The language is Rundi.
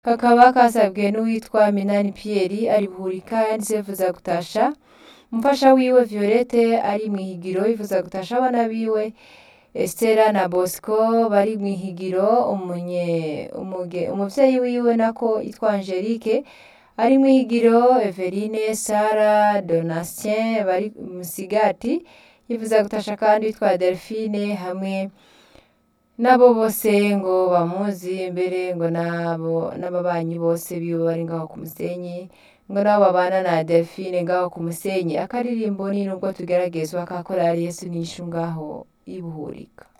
kakaba kasabwe n'uwitwa Minani Pierre ari buhurika yanditse yifuza gutasha umufasha wiwe Violette ari mw'ihigiro yifuza gutasha abana biwe Estera na Bosco bari mw'ihigiro umunye umuge umuvyeyi wiwe nako yitwa Angelique ari mw'ihigiro Eveline Sara Donatien bari musigati yifuza gutasha kandi witwa Delphine hamwe nabo bose ngo bamuzi mbere ngo nabo n'ababanyi bose biwe bari ngaho ku musenyi ngo nabo babana na Delphine ngaho ku musenyi akaririmbo ni nubwo tugeragezwa ka korali Yesu nishu ngaho ibuhurika